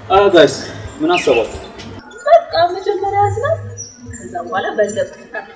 ጋይስ ምን አሰባችሁ? በቃ መጀመሪያ ያዝናል፣ ከዛ በኋላ በለጥ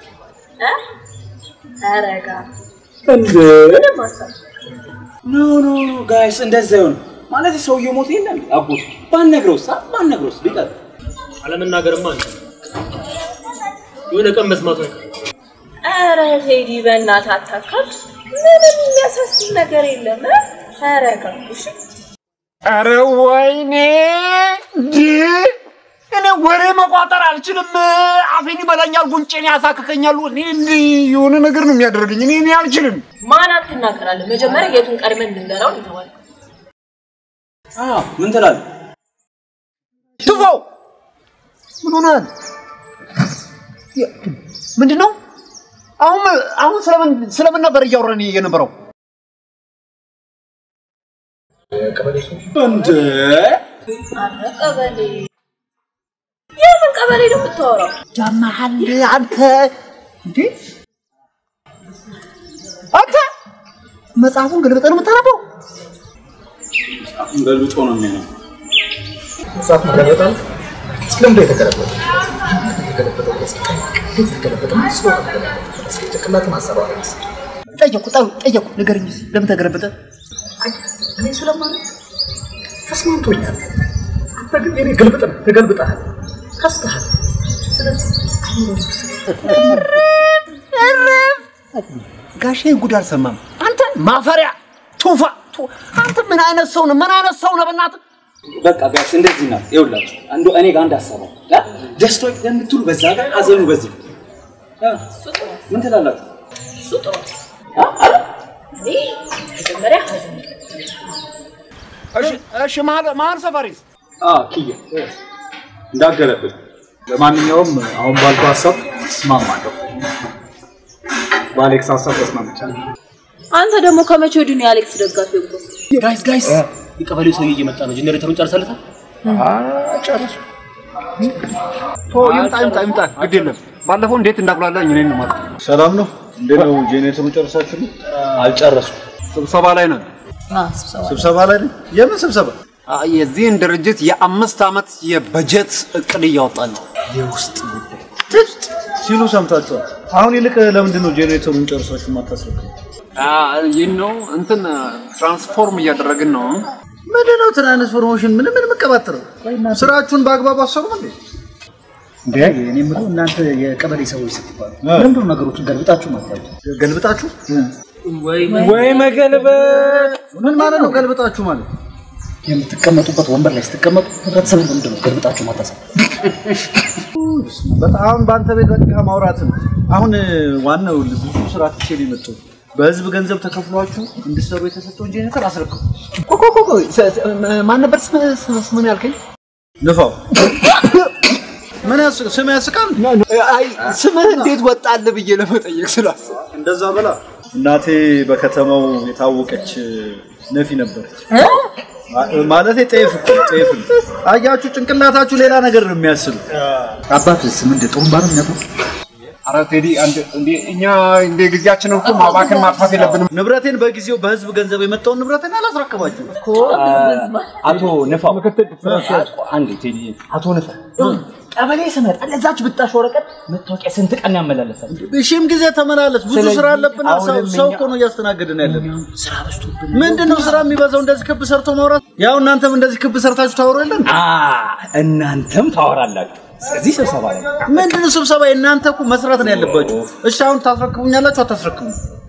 ተረጋ። እንዴ ምንም ሀሳብ ኖ ኖ ኖ ጋይስ እንደዛ ይሆን ማለት ሰውየው ሞት የለም አጎት ባንነግረውስ አ ባንነግረውስ ቢቀር አለመናገርማ አንተ የሆነ ቀን መስማቱ አይቀርም። ኧረ ቴዲ በእናትህ አታካብድ። ምንም የሚያሳስብ ነገር የለም። እ? ተረጋ እሺ። ኧረ ወይኔ እንዴ! እኔ ወሬ መቋጠር አልችልም። አፌን ይበላኛል፣ ጉንጬን ያሳክከኛል። እኔ እንዲህ የሆነ ነገር ነው የሚያደርገኝ። እኔ እኔ አልችልም። ማን አትናገራለን? መጀመሪያ የቱን ቀድመን እንንገረው እንተዋል። አ ምን ትላለህ? ትፈው ምን ሆነሃል? የ- ምንድን ነው አሁን አሁን ስለምን ስለምን ነበር እያወራን የነበረው? እንዴ አረ ቀበሌ፣ የምን ቀበሌ ነው የምታወራው? ያመሃል አንተ እንዴ አንተ መጽሐፉን ገልብጠህ ነው የምታነበው? ገልብጦ ነው የሚሆነው። መጽሐፍ መገለበጣል እስክለምዶ የተገለበጠ የተገለበጠው እስኪ የተገለበጠ ስሎ ከተገለበጠ እስኪ ጭንቅላትን ሀሳብ አረስ ጠየቁ ጠ- ጠየቁ ንገረኝ እስኪ ለምን ተገለበጠ? እኔ ስለማለት ተስማምቶኛል። አንተ ግን የኔ ግልብጥ ነህ፣ ተገልብጠሃል፣ ከስተሃል። ስለዚህ ጋሼ ጉድ አልሰማም። አንተ ማፈሪያ ቱፋ ቱ- አንተ ምን አይነት ሰው ነህ? ምን አይነት ሰው ነህ? በእናትህ በቃ ጋይስ እንደዚህ ነው። ይኸውላችሁ አንዱ እኔ ጋር አንድ ሀሳብ አለ። አ? ደስታው እንደምትሉ በዛ ጋር ሀዘኑ በዚህ አ? ምን ትላላችሁ? እሱ ጥሩ ነው። እኔ መጀመሪያ ሀዘን እሺ እሺ መሀል መሀል ሰፈሪስ አ ኪያ እንዳገለብጥ ለማንኛውም አሁን ባልኩ ሀሳብ እስማማለሁ። በአሌክስ ሀሳብ ተስማምቻለሁ። አንተ ደግሞ ከመቼ ወዲህ ነው የአሌክስ ደጋፊ እኮ? ጋይስ ጋይስ የቀበሌው ሰውዬ እየመጣ ነው። ጀኔሬተሩን ጨርሰለታል። ጨረሱ። ቶ ይምጣ ይምጣ ይምጣ፣ ግድ የለም። ባለፈው እንዴት እንዳቁላላኝ እኔን ነው ማለት ሰላም ነው? እንዴት ነው? ጄኔሬተሩ ጨርሳችሁ ነው? አልጨረሱም። ስብሰባ ላይ ነን። ስብሰባ ላይ ነው? የምን ስብሰባ? አ፣ የዚህን ድርጅት የአምስት ዓመት የበጀት እቅድ እያወጣን ነው። የውስጥ ጉዳይ ሲሉ ሰምታችኋል። አሁን ይልቅ ለምንድን ነው ጄኔሬተሩን ጨርሳችሁ የማታስረክቡ? አ፣ ይህ ነው እንትን ትራንስፎርም እያደረግን ነው። ምንድን ነው ትራንስፎርሜሽን? ምን ምን የምቀባጥረው? ስራችሁን በአግባቡ አሰሩም እንዴ? እንዴ እኔ የምለው እናንተ የቀበሌ ሰዎች ስትባሉ ለምንድን ነው ነገሮችን ገልብጣችሁ ማታዩት? ገልብጣችሁ? ወይ መገልበጥ ምን ማለት ነው ገልብጣችሁ ማለት? የምትቀመጡበት ወንበር ላይ ስትቀመጡ ህብረተሰቡን ለምንድን ነው ገልብጣችሁ ማታሰቡ? በጣም በአንተ ቤት በቃ ማውራት ነው። አሁን ዋናው ብዙ ስራ ትቼ ነው የመጣሁት። በህዝብ ገንዘብ ተከፍሏችሁ እንድትሰሩ የተሰጠውን ጄኔሬተር አስረክቡ። ቆይ ቆይ ቆይ ቆይ፣ ስ- ስ- ማን ነበር ስም- ስም- ስምን ያልከኝ? ንፋው ምን ያስ- ስም ያስቃል? አይ ስምህ እንዴት ወጣልህ ብዬ ለመጠየቅ ስላሰብኩ እንደዛ በላ እናቴ በከተማው የታወቀች ነፊ ነበረች። ማለት ጤፍ እኮ ጤፍ ነው። አያችሁ፣ ጭንቅላታችሁ ሌላ ነገር ነው የሚያስብ። አባትስ ምንድን ጥሩምባ ነው የሚያውቁት? ኧረ ቴዲ አንተ እንዴ እኛ እንደ ጊዜያችንን እኮ ማባከን ማጥፋት የለብንም። ንብረቴን በጊዜው በህዝብ ገንዘብ የመጣውን ንብረቴን አላስረከባችሁ። አቶ ንፋው አንዴ ቴዲ አቶ ንፋው ቀበሌ ስመጣ ለዛች ብጣሽ ወረቀት መታወቂያ ስንት ቀን ያመላለሳል? ሺህም ጊዜ ተመላለስ። ብዙ ስለዚህ ስራ አለብን። ሰው አሁንም ሰው እኛ- እኮ ነው እያስተናገድን ያለን። ምንድን ነው ስራ የሚበዛው? እንደዚህ ክብ ሰርቶ ማውራት። ያው እናንተም እንደዚህ ክብ ሰርታችሁ ታወሩ የለን? አ እናንተም ታወራላችሁ። ስለዚህ ስብሰባ ላይ ምንድን ነው ስብሰባ? እናንተ እኮ መስራት ነው ያለባችሁ። እሺ አሁን ታስረክቡኛላችሁ አታስረክቡ?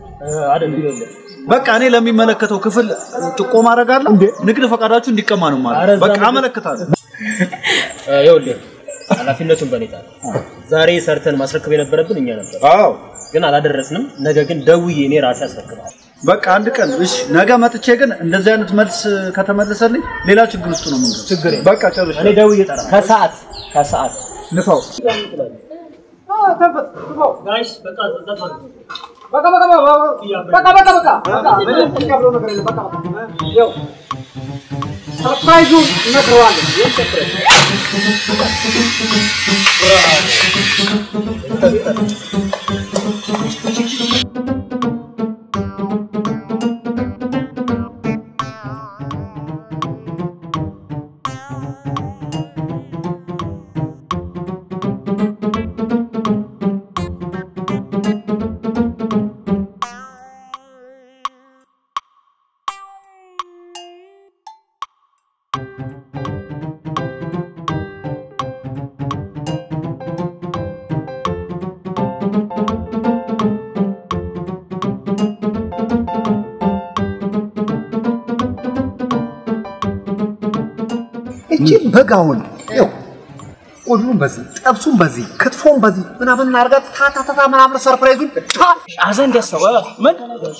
በቃ እኔ ለሚመለከተው ክፍል ጥቆማ አደርጋለሁ። ንግድ ፈቃዳችሁ እንዲቀማ ነው ማለት በቃ አመለክታለሁ። ይኸውልህ ኃላፊነቱን በኔ ጣል። ዛሬ ሰርተን ማስረከብ የነበረብን እኛ ነበር፣ አዎ ግን አላደረስንም። ነገ ግን ደውዬ እኔ ራሴ አስረክባለሁ። በቃ አንድ ቀን እሺ፣ ነገ መጥቼ ግን እንደዚህ አይነት መልስ ከተመለሰልኝ ሌላ ችግር ውስጥ ነው የምንገባው። ችግር በቃ ጨርሼ እኔ ደውዬ እጠራለሁ። ከሰዓት ከሰዓት ንፋው ጋይስ በቃ ዘጣ እቺ በጋውን ይኸው ቆሉን በዚህ ጠብሱን በዚህ ክትፎን በዚህ ምናምን እናርጋት ታታታታ ምናምን ሰርፕራይዙን ታ አዘን ደሰወ ምን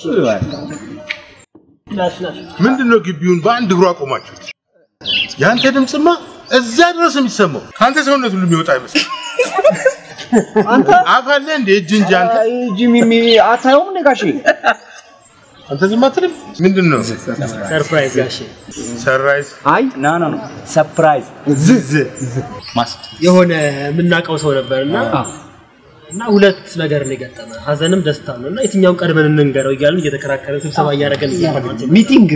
ምንድን ነው ግቢውን በአንድ እግሩ አቆማችሁት? የአንተ ድምፅማ እዛ ድረስ የሚሰማው ከአንተ ሰውነት ሁሉ የሚወጣ አይመስል አንተ አፍ አለ እንደ እጅ እንጂ አንተ ጂሚሚ አታየውም እንደ ጋሼ አንተ ዝም አትልም። ምንድን ነው ሰርፕራይዝ ጋሼ ሰራይዝ? አይ ና ና ና ሰርፕራይዝ ዝዝ ማስ የሆነ የምናውቀው ሰው ነበርና እና ሁለት ነገር ነው የገጠመ ሀዘንም ደስታ ነው እና የትኛውን ቀድመን እንንገረው እያልን እየተከራከረን ስብሰባ እያደረገን እያለ ሚቲንግ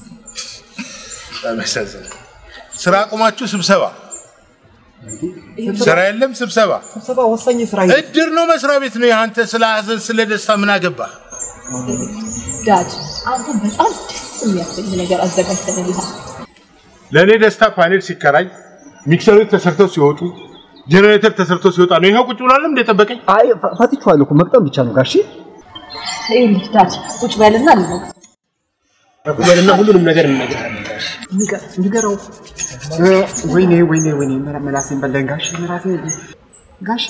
በመሰዘን ስራ አቁማችሁ ስብሰባ፣ ስራ የለም ስብሰባ። ስብሰባ ወሳኝ ስራ እድር ነው መስሪያ ቤት ነው። አንተ ስለ ሀዘን ስለ ደስታ ምን አገባ? ዳድ አንተ በጣም ደስ የሚያሰኝ ነገር አዘጋጅተንልሃል። ለእኔ ደስታ ፓኔል ሲከራይ ሚክሰሮች ተሰርተው ሲወጡ ጄኔሬተር ተሰርቶ ሲወጣ ነው። ይኸው ቁጭ ብሏልም እንደጠበቀኝ አይ ፈትቼዋለሁ እኮ መቅጠም ብቻ ነው ጋሼ ይኸውልህ ዳድ ቁጭ በልና ልነግርህ ወደና ሁሉንም ነገር እንነግራለን ጋሼ ንገረው ወይኔ ወይኔ ወይኔ መላሴን በላኝ ጋሼ መላሴ ጋሼ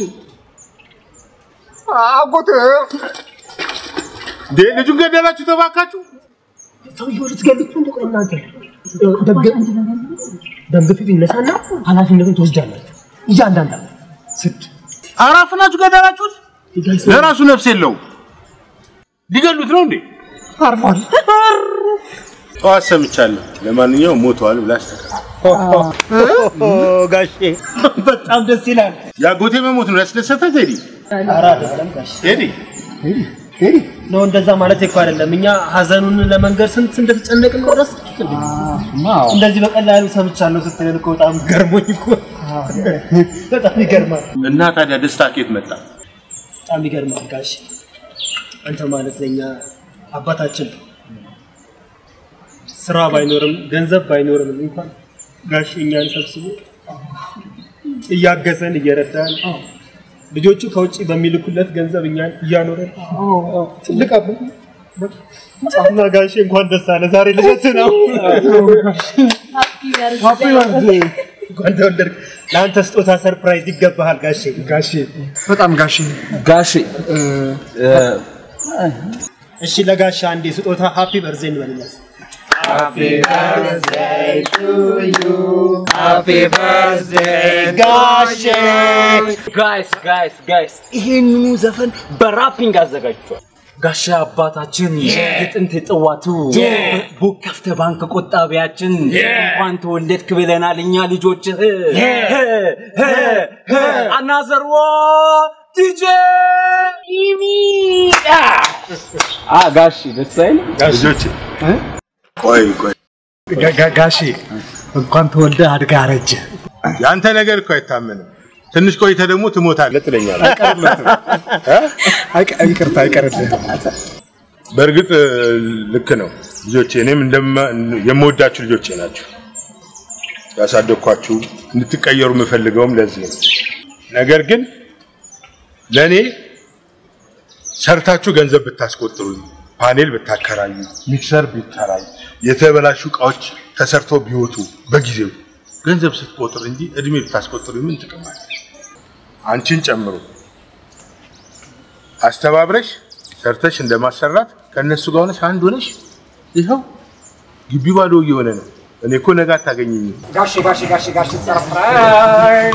አጎት እንዴ ልጁን ገደላችሁ ተባካችሁ። ሰውየው ልትገሉት እንደ ቆይ እናንተ ደም ግፊት ይነሳና ኃላፊነቱን ትወስዳላችሁ እያንዳንዳችሁ ስድ አራፍ ናችሁ ገደላችሁት። ለራሱ ነፍስ የለውም። ሊገሉት ነው እንዴ? አርፏል ጠዋት ሰምቻለሁ። ለማንኛውም ሞተዋል ብላ አስተካክል። ጋሼ በጣም ደስ ይላል የአጎቴ መሞት ነው ያስደሰተ ቴዲ ኧረ አይደለም ጋሼ ቴዲ ነው እንደዛ ማለት እኮ አይደለም እኛ ሀዘኑን ለመንገር ስንት እንደተጨነቅን ነው ረስ እንደዚህ በቀላሉ ሰምቻለሁ ስትለን እኮ በጣም ገርሞኝ እኮ በጣም ይገርማል እና ታዲያ ደስታ ኬት መጣ? በጣም ይገርማል ጋሼ አንተ ማለት ለኛ አባታችን ነው። ስራ ባይኖርም ገንዘብ ባይኖርም እንኳን ጋሼ እኛን ሰብስቦ እያገዘን እየረዳን ልጆቹ ከውጭ በሚልኩለት ገንዘብ እኛን እያኖረን ትልቅ አባት እና ጋሼ እንኳን ደስ አለ። ዛሬ ልደት ነው። እንኳን ተወለድክ። ለአንተ ስጦታ ሰርፕራይዝ ይገባሃል ጋሼ። ጋሼ በጣም ጋሼ ጋሼ እሺ ለጋሻ አንዴ ስጦታ ሃፒ በርዜ እንበልለት። ጋይስ ጋይስ ጋይስ ይሄንኑ ዘፈን በራፒንግ አዘጋጅቷል። ጋሻ አባታችን የጥንት ጥዋቱ ቡክ ከፍተ ባንክ ቆጣቢያችን እንኳን ተወለድክ ብለናል እኛ ልጆችህ አናዘርዎ ዲጄ አ ጋሽ ደስ አይልም? ልጆች ቆይ ቆይ ጋሼ እንኳን ተወልደ አድጋ አረጀ የአንተ ነገር እኮ አይታመንም። ትንሽ ቆይተ ደግሞ ትሞታለህ ትለኛለህ። ይቅርታ አይቀርልህ በእርግጥ ልክ ነው ልጆቼ፣ እኔም እንደማ- የምወዳችሁ ልጆቼ ናቸው። ያሳደግኳችሁ እንድትቀየሩ የምፈልገውም ለዚህ ነው። ነገር ግን ለእኔ ሰርታችሁ ገንዘብ ብታስቆጥሩኝ፣ ፓኔል ብታከራዩ፣ ሚክሰር ቢከራይ፣ የተበላሹ እቃዎች ተሰርቶ ቢወጡ በጊዜው ገንዘብ ስትቆጥር እንጂ እድሜ ብታስቆጥሩ ምን ጥቅም አለ? አንቺን ጨምሮ አስተባብረሽ ሰርተሽ እንደማሰራት ከእነሱ ጋር ሆነሽ አንድ ሆነሽ ይኸው ግቢ ባዶ እየሆነ ነው። እኔ እኮ ነገ አታገኘኝም። ጋሼ ጋሼ ጋሼ ጋሼ ሰርፕራይዝ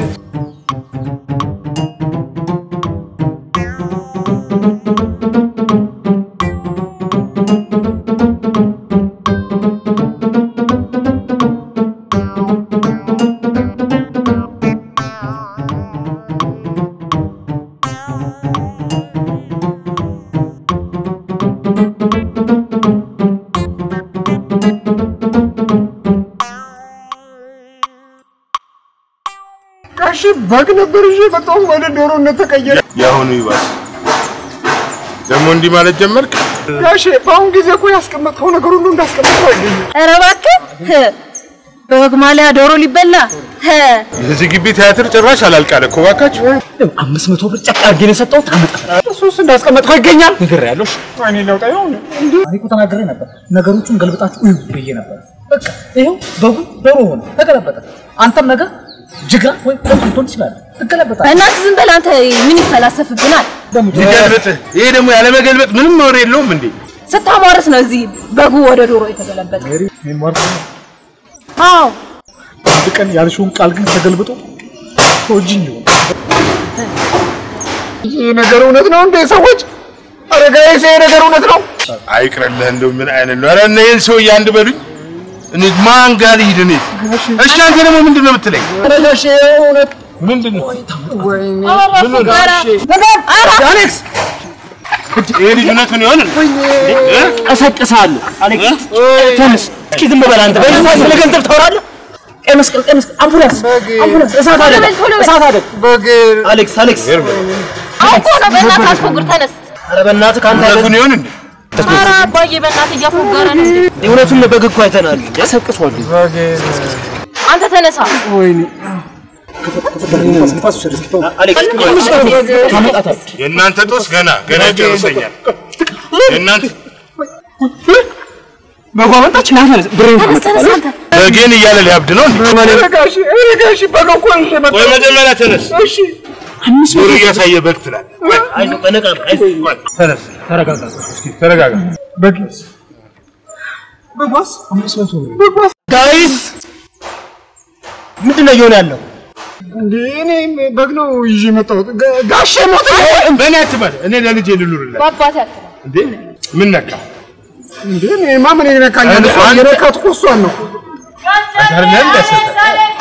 ጋሼ በግ ነበር ይዤ በጣም ወደ ዶሮነት ተቀየረ የአሁኑ ይባስ ደግሞ እንዲህ ማለት ጀመርክ። ጋሼ በአሁን ጊዜ እኮ ያስቀመጥከው ነገር ሁሉ እንዳስቀመጥከው አይገኝም ኧረ እባክህ በወግ ማሊያ ዶሮ ሊበላ ሀ የዚህ ግቢ ቲያትር ጭራሽ አላልቃለ እኮ እባካችሁ። አምስት መቶ ብር ጨቅ አድርጌ ነው የሰጠሁት። አመጣ እሱስ እንዳስቀመጥከው ይገኛል። ነግሬያለሁ። እኔ ለውጣ ይሆን እኔ እኮ ተናግሬ ነበር። ነገሮቹን ገልብጣችሁ እዩ ብዬ ነበር። በቃ ይኸው በጉ ዶሮ ሆነ፣ ተገለበጠ። አንተም ነገር ጅግራ ወይ ደም ልትሆን ትችላለህ፣ ትገለበጣለህ። እናት ዝም በል አንተ ምን ይፈላሰፍብናል? ይገልብጥ። ይሄ ደግሞ ያለመገልበጥ ምንም ወሬ የለውም እንዴ? ስታሟርት ነው እዚህ በጉ ወደ ዶሮ የተገለበጠ። አዎ አንድ ቀን ያልሽውን ቃል ግን ተገልብጦ ተወጅኝ ይሆን ይህ ነገር እውነት ነው እንዴ? ሰዎች አረጋዊ ይሄ ነገር እውነት ነው? አይቅርልህ እንደው ምን አይነት ነው? ኧረ እነ ይህን ሰውዬ አንድ በሉኝ። እኔ ማን ጋር ልሂድ እኔ? እሺ አንተ ደግሞ ምንድን ነው የምትለኝ? አረጋሽ እውነት ምንድን ነው? አሌክስ ይሄ ልጅ እውነቱን ይሆን እንዴ? እ? እቀሰቅስሃለሁ። አሌክስ ተነስ። እስኪ ዝም በል አንተ። በዚህ ሰዓት ስለ ገንዘብ ታወራለህ? ቀይ መስቀል፣ ቀይ መስቀል፣ አምቡላንስ፣ አምቡላንስ፣ እሳት አደጋ፣ እሳት አደጋ። አሌክስ አሌክስ፣ አሁን እኮ ነው በእናትህ አትፎግር፣ ተነስ። ኧረ በእናትህ ከአንተ ያለ እውነቱን ይሆን እንዴ? ኧረ አባዬ በእናትህ እያፎገረ ነው። እውነቱን በግ እኮ አይተናል። ያሰቅሷል። አንተ ተነሳ። አሌክስ ታመጣታለህ። የእናንተ ጦስ ገና ገና ይጨርሰኛል። የእናንተ በጓ መጣች። ና ተነስ። ብሬን ተነስ ተነስ አንተ። በጌን እያለ ሊያብድ ነው እንዴ? አረጋሽ አረጋሽ በግ እኮ ነው የመጣው። ቆይ መጀመሪያ ተነስ። እሺ ዞር እያሳየ በግ ትላለህ። ቆይ አይዞህ፣ በነቃ ነው፣ አይዞህ። ቆይ ተነስ። ተረጋጋ። እስኪ ተረጋጋ። በግስ በጓስ ጋይስ ምንድን ነው እየሆነ ያለው? እንዴ እኔ በግ ነው ይዤ የመጣሁት። ጋ- ጋሼ ሞተ። በእኔ አትበል። እኔ ለልጄ ልኑርለት በአባቴ አትበል። እንዴ? ምን ነካ? እንዴ እኔማ ምን ይነካኛል? አንተ- የነካት እኮ እሷን ነው። አይደለም እንዳሰጠ